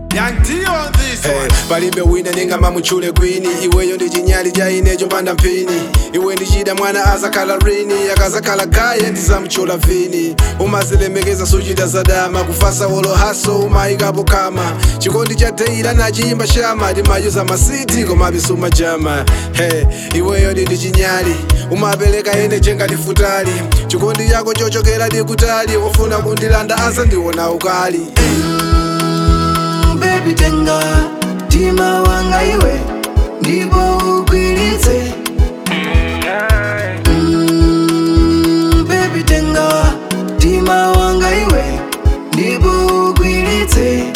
Young T on this Hey, one. palibe wina ningama muchule kwini iweyo ndi chinyali cha ine chopanda mphini iwe ndichida mwana azakhala rini akazakhala gaye ndizamuchula vini umazilemekeza suchita zadama kufasa wolo haso umayikapo kama chikondi cha teila nachiyimba shama timayuza masiti komabe sumajama hey, iweyo ndi chinyali umapereka ene chenga ndifutali chikondi yako chochokera ndikutali wofuna kundilanda asa ndiwona ukali baby tenga tima wanga iwe ndipo ugwiritse Mm, baby tenga tima wanga iwe ndipo ugwiritse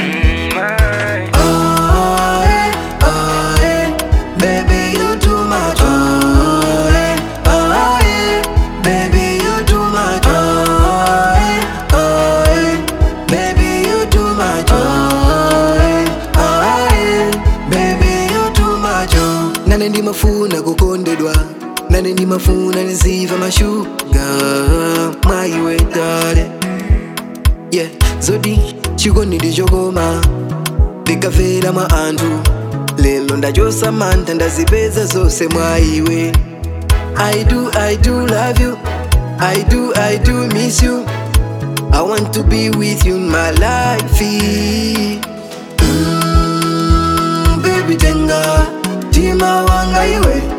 Ah, eh, ah, eh, baby you too much Ah, eh, ah, eh, baby you too much Ah, eh, ah, eh, baby you too much Ah, eh, ah, eh, baby you too much oh. nane ndimafuna kukondedwa nane ndimafuna niziva mashuga mwaiwe dale yeah zodi chikondi ndichokoma ndikafera mwa anthu lelo ndachosa mantha ndazipeza zonse mwa iwe i do i do love you i do i do miss you i want to be with you in my life mm, baby tenga tima wanga iwe